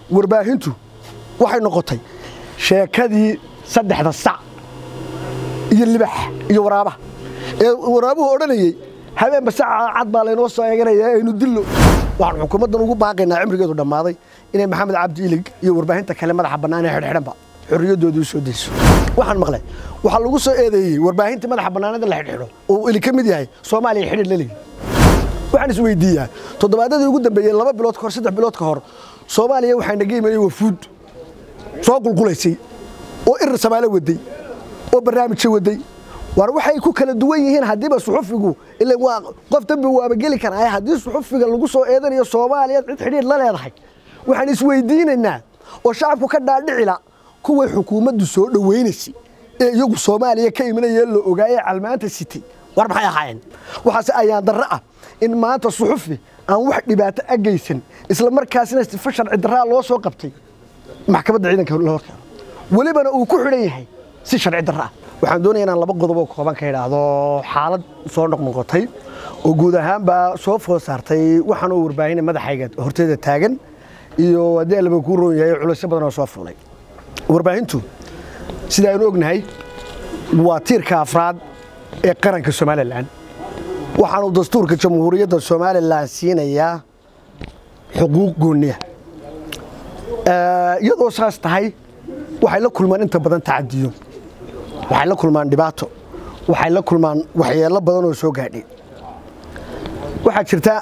warbaahintu waxay noqotay sheekadii saddexda sac iyo libax iyo waraabaha ee waraabuhu odhanayey habeenba saca cad baa laynoo soo eeganaya aynu dillo waxaan xukuumaddan ugu baaqaynaa cimrigeedu dhammaaday inay maxamed cabdi ilig iyo warbaahinta kale madaxa bannaan ee xidhxidhanba xorriyaddooda u soo dayso waxaan maqlay waxaa lagu soo eedeeyey warbaahintii madaxa bannaanada la xidhxidho oo uu ili ka mid yahay soomaaliya xidhir la leeyihi waxaan isweydiiyaa toddobaadadii ugu dambeeyey laba bilood ka hor saddex bilood ka hor soomaaliya waxaa naga imanayay wafuud soo qulqulaysay oo irir samaalo waday oo barnaamijyo waday war waxay ku kala duwan yihiin haddiiba suxufigu ila waa qof dambi waaba geli karaa haddii suxufiga lagu soo eedanayo soomaaliya cid xidhiir la leedahay waxaan isweydiinaynaa oo shacabku ka dhaadhicila kuway xukuumaddu soo dhowaynaysay ee iyagu soomaaliya ka imanayee la ogaayee calmaanta sitay war maxay ahaayeen waxaase ayaan darro ah in maanta suxufi aan wax dhibaato a geysan isla markaasina sifa sharci darraa loo soo qabtay maxkamadda ciidanka la horkeeno welibana uu ku xidhan yahay si sharci darro ah waxaan doonaya inaan laba qodob oo kooban ka idhaahdo xaalad soo noqnoqotay oo guud ahaanbaa soo food saartay waxaanoo warbaahina madaxayga horteeda taagan iyo haddii allaba kuu roon yahay culaysyo badan oo soo fuulay warbaahintu sida aynu ognahay waa tiirka afraad ee qaranka somalilan waxaanu dastuurka jamhuuriyadda somalilan siinayaa xuquuq gooniya iyadoo saas tahay waxay la kulmaan inta badan tacadiyo waxay la kulmaan dhibaato waxay la kulmaan waxyeello badan oo soo gaadhay waxaa jirta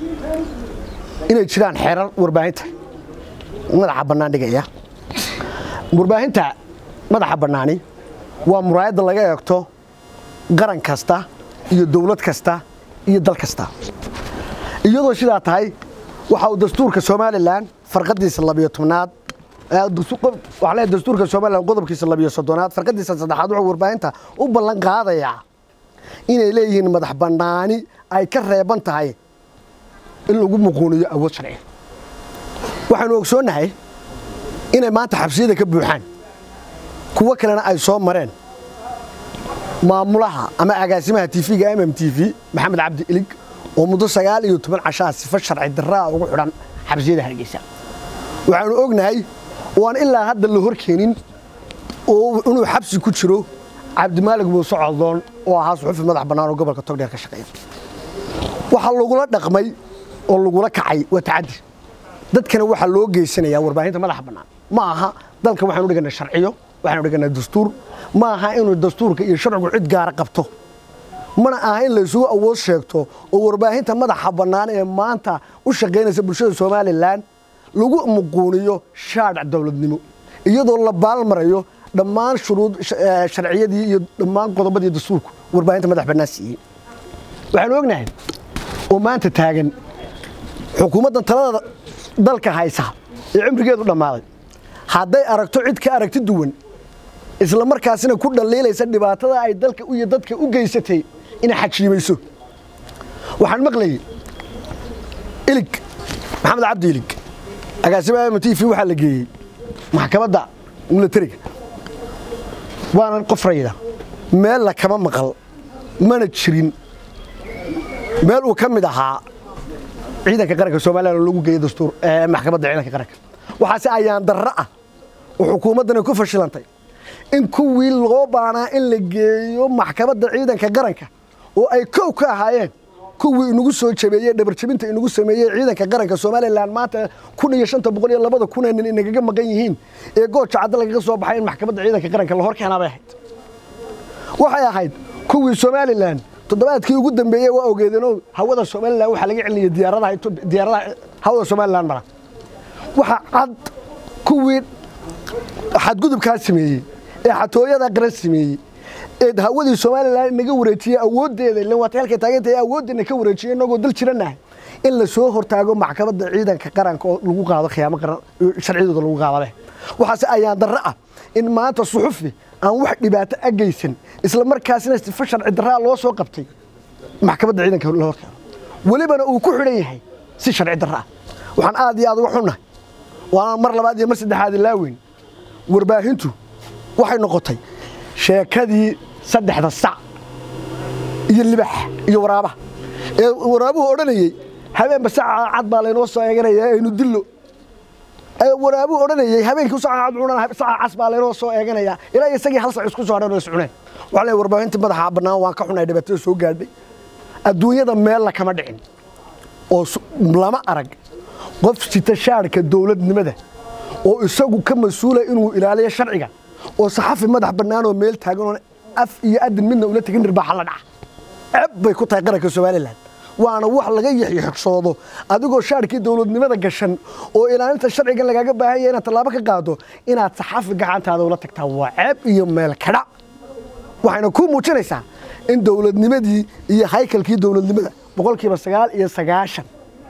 inay jiraan xeerar warbaahinta madaxa bannaan dhigaya warbaahinta madaxa bannaani waa muraayadda laga eegto qaran kasta iyo dawlad kasta iyo dal kasta iyadoo sidaa tahay waxa uu dastuurka somalilan farqadiisa labiyo tobnaad waxaa leeyahay dastuurka somalilan qodobkiisa labiyo soddonaad farqadiisa saddexaad wuxuu warbaahinta u ballan qaadayaa inay leeyihiin madax bannaani ay ka reeban tahay in lagu muquuniyo awood sharci waxaynu ogsoonnahay inay maanta xabsiyada ka buuxaan kuwo kalena ay soo mareen maamulaha ama agaasimaha tv-ga mm t v maxamed cabdi ilig oo muddo sagaal iyo toban cashaa sifo sharci darraa ugu xidhan xabsiyada hargeysa waxaanu ognahay oo aan ilaa hadda la hor keenin oo inuu xabsi ku jiro cabdimaalig muuse coldoon oo ahaa suxufi madax bannaan oo gobolka togdheer ka shaqeeya waxaa lagula dhaqmay oo lagula kacay waa tacaddi dadkana waxaa loo geysanayaa warbaahinta madaxa bannaan ma aha dalka waxaanu dhiganaa sharciyo waxaanu dhiganaa dastuur ma aha inuu dastuurka iyo sharcigu cid gaara qabto mana aha in laysugu awood sheegto oo warbaahinta madaxa bannaan ee maanta u shaqaynaysa bulshada somalilan lagu muquuniyo shaadhac dowladnimo iyadoo la baalmarayo dhammaan shuruud sharciyadii iyo dhammaan qodobadii dastuurku warbaahinta madax bannaan siiyey waxaanu ognahay oo maanta taagan xukuumaddan talada dalka haysa ee cimrigeedu dhammaaday hadday aragto cid ka aragti duwan isla markaasina ku dhaliilaysa dhibaatada ay dalka iyo dadka u geysatay inay xajiimayso waxaan maqlayay ilig maxamed cabdi ilig agaasimaha m t v waxaa la geeyey maxkamadda milatariga waanan qof rayda meel la kama maqal mana jirin meel uu ka mid ahaa ciidanka qaranka somalilan oo lagu geeyey dastuur maxkamadda ciidanka qaranka waxaase ayaan darro ah oo xukuumaddana ku fashilantay in kuwii loo baanaa in la geeyo maxkamadda ciidanka qaranka oo ay kow ka ahaayeen kuwii inagu soo jabeeyey dhabarjabinta inagu sameeyey ciidanka qaranka somalilan maanta kun iyo shanta boqol iyo labada kunee nin inagaga maqan yihiin ee gooja cadda lagaga soo baxay in maxkamadda ciidanka qaranka la hor keenaa bay ahayd waxay ahayd kuwii somalilan toddobaadkii ugu dambeeyey waa ogeedeenoo hawada somalilan waxaa laga celinaya diyaaradaha diyaaradaha hawada somalilan mara waxa cad kuwii xadgudubkaa sameeyey ee xatooyada qaran sameeyey ee hawadii somalilan inaga wareejiyey awooddeeda ilan waata halkay taagantahay awooddeena ka wareejiyey inagoo dal jiranahay in la soo hortaago maxkamadda ciidanka qaranka oo lagu qaado khiyaamo qaran sharciyadooda lagu qaadabe waxaase ayaan darro ah in maanta suxufi aan wax dhibaato a geysan isla markaasina sifa sharci darraa loo soo qabtay maxkamadda ciidanka la horkeeno welibana uu ku xidhan yahay si sharci darro ah waxaan aad iyo aad uga xunnahay waana mar labaad iyo mar saddexaad ilaaweyn warbaahintu waxay noqotay sheekadii saddexda sac iyo libax iyo waraabaha ee waraabuhu odhanayey habeenba saca cad baa laynoo soo eeganaya aynu dillo waraabuu odhanayay habeenkii saca cunana saca cas baa laynoo soo eeganaya ilaa isagii hal sac isku soo hadhan oo iscuneen waxaa leeyahay warbaahintii madaxa bannaan waan ka xunay dhibaatada soo gaadhay adduunyada meel la kama dhicin oo lama arag qof sita shaarka dowladnimada oo isagu ka mas-uula inuu ilaaliyo sharciga oo saxafi madax bannaan oo meel taagan oo af iyo adin midna ula tegin dhirbaaxa la dhaca ceeb bay ku tahay qaranka somalilan waana wax laga yaxyaxsoodo adigoo shaarkii dowladnimada gashan oo ilaalinta sharcigan lagaaga baahan yahay inaad tallaabo ka qaado inaad saxafi gacantaada ula tagtaa waa ceeb iyo meel kadhac waxayna ku muujinaysaa in dowladnimadii iyo haykalkii dowladnimada boqolkiiba sagaal iyo sagaashan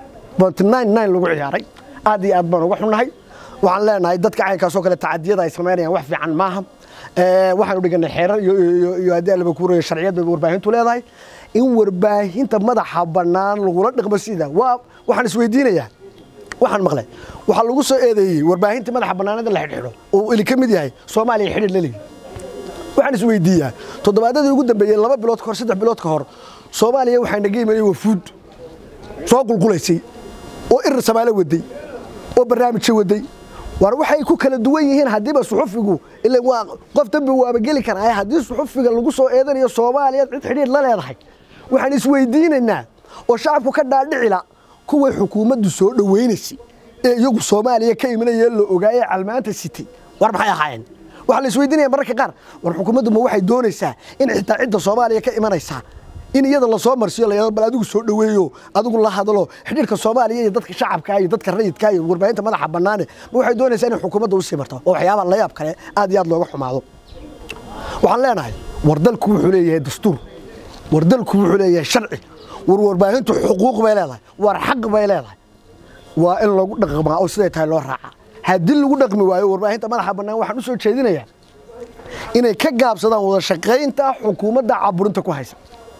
lagu ciyaaray aad iyo aad baan uga xunnahay waxaan leenahay dadka caynkaasoo kale tacadiyada ay samaynayaan wax fiican maaha waxaanu dhiganay xeerar iyo haddii alaba kuurayo sharciyad bay warbaahintu leedahay in warbaahinta madaxa bannaan lagula dhaqmo sida waa waxaan isweydiinayaa waxaan maqlay waxaa lagu soo eedeeyey warbaahinta madaxa bannaanada la xidhxidho oo eli ka mid yahay soomaaliya xidhir la leeyihi waxaan isweydiiyaa toddobaadadii ugu dambeeyey laba bilood ka hor saddex bilood ka hor soomaaliya waxaa naga imanayay wafuud soo qulqulaysay oo irir samaalo waday oo barnaamijyo waday war waxay ku kala duwan yihiin haddiiba suxufigu ila waa qof dambi waaba geli karaa haddii suxufiga lagu soo eedanayo soomaaliya cid xidhiir la leedahay waxaan isweydiinaynaa oo shacabku ka dhaadhicila kuway xukuumaddu soo dhowaynaysay ee iyagu soomaaliya ka imanaya la ogaayee calmaanta sitay war maxay ahaayeen waxaa la isweydiinaya mararka qaar war xukuumaddu ma waxay doonaysaa in xitaa cidda soomaaliya ka imanaysaa in iyada lasoo marsiyo la bal adigu soo dhoweeyo adigu la hadlo xidhiirka soomaaliya iyo dadka shacabka iyo dadka rayidka iyo warbaahinta madaxa bannaane ma waxay doonaysaa inay xukuumadda u sii marto oo waxyaabaha la yaab kale aad iyo aad looga xumaado waxaan leenahay war dalku wuxuu leeyahay dastuur war dalku wuxuu leeyahay sharci war warbaahintu xuquuq bay leedahay war xaq bay leedahay waa in lagu dhaqmaa oo siday tahay loo raacaa haddii lagu dhaqmi waayo warbaahinta madaxa bannaan waxaan u soo jeedinayaa inay ka gaabsadaan wada shaqaynta xukuumadda caburinta ku haysa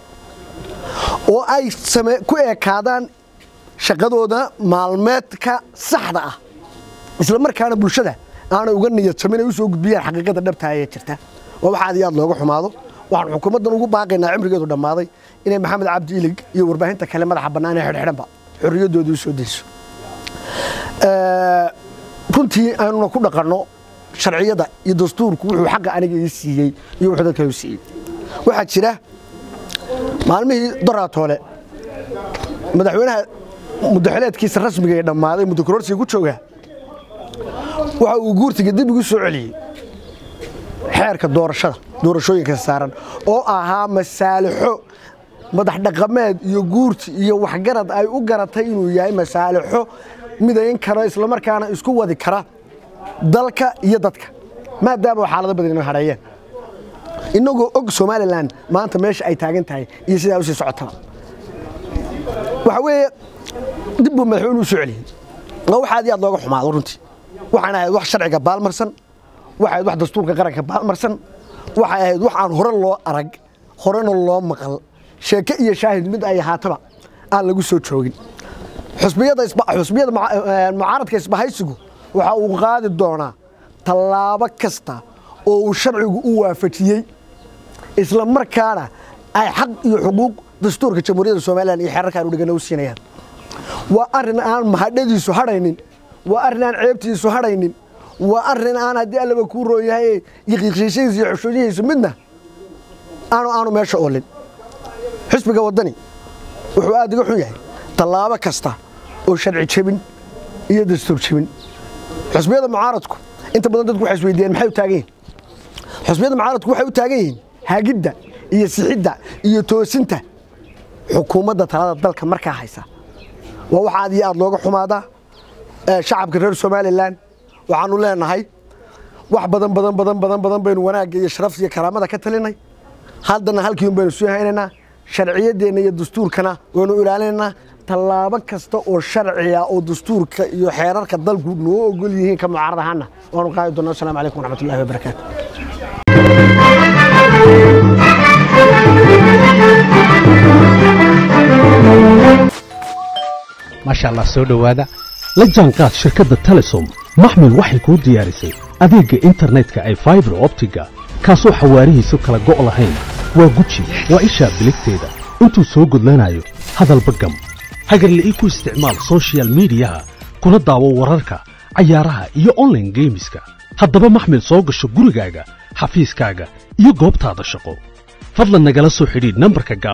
oo ay ku ekaadaan shaqadooda maalmeedka saxda ah isla markaana bulshada aanay uga niyad samin ay u soo gudbiyaan xaqiiqada dhabtaha ee jirta waa wax aad iyo aad looga xumaado waxaan xukuumaddan ugu baaqaynaa cimrigeedu dhammaaday inay maxamed cabdi ilig iyo warbaahinta kale madaxa bannaan ee xidhxidhanba xorriyaddooda u soo deyso runtii aanuna ku dhaqanno sharciyada iyo dastuurku wuxuu xaqa aniga ii siiyey iyo wuxuu dadka u siiyey waxaa jira maalmihii doraatoole madaxweynaha muddaxileedkiisa rasmiga ee dhammaaday muddo kororsiga ku jooga waxa uu guurtiga dib igu soo celiyey xeerka doorashada doorashooyinka saaran oo ahaa masaalixo madax dhaqameed iyo guurti iyo waxgarad ay u garatay inuu yahay masaalixo midayn kara islamarkaana isku wadi kara dalka iyo dadka maadaama xaalado badan inoo hareeyeen inagoo og somalilan maanta meesha ay taagan tahay iyo sidaa usii socotaba waxa weeye dib buu madaxweyne u soo celiyey waa wax aad iyo aad looga xumaado runtii waxaan ahayd wax sharciga baalmarsan waxay ahayd wax dastuurka qaranka baalmarsan waxay ahayd wax aan hore loo arag horena loo maqal sheeke iyo shaahid mid ay ahaataba aan lagu soo joogin xusbiyada mucaaradka isbahaysigu waxa uu qaadi doonaa tallaabo kasta oo uu sharcigu u waafajiyey isla markaana ay xaq iyo xuquuq dastuurka jamhuuriyadda somalilan iyo xeerarkaan udhigana u siinayaan waa arrin aan mahadhadiisu hadhaynin waa arrin aan ceebtiisu hadhaynin waa arrin aan haddii allaba kuu roon yahay yiqiiqshiishadiisa iyo xushoodihiisu midna aanu aanu meesha oolin xisbiga waddani wuxuu aad iga xun yahay tallaabo kasta oo sharci jebin iyo dastuur jebin xusbiyada mucaaradku inta badan dadku waxay isweydiiyeen maxay u taagan yihin xusbiyada mucaaradku waxay u taagan yihiin hagidda iyo sixidda iyo toosinta xukuumadda talada dalka markaa haysa waa wax aad iyo aad looga xumaadaa shacabka reer somalilan waxaanu leenahay wax badan badan badan badan badan baynu wanaagga iyo sharafta iyo karaamada ka talinay haddana halkiiun baynu sii haynaynaa sharciyaddeenna iyo dastuurkana waynu ilaalinaynaa tallaabo kasta oo sharciya oo dastuurka iyo xeerarka dalku noo ogol yihiin ka mucaarad ahaana waanu qaadi doonaa assalamu calaykum waraxmatullahi wabarakaatu maasha allah soo dhowaada la jaanqaad shirkadda telesom maxmil waxay kuu diyaarisay adeegga internetka ay faibar optiga kaasoo xawaarihiisu kala go' lahayn waa guji waa ishaa biligteeda intuu soo gudlanayo hadalba gam hagarle ii ku isticmaal soshiyal miidiyaha kuna daawo wararka cayaaraha iyo online geemiska haddaba maxmil soo gasho gurigaaga xafiiskaaga iyo goobtaada shaqo fadlan nagala soo xidhiidh nambarka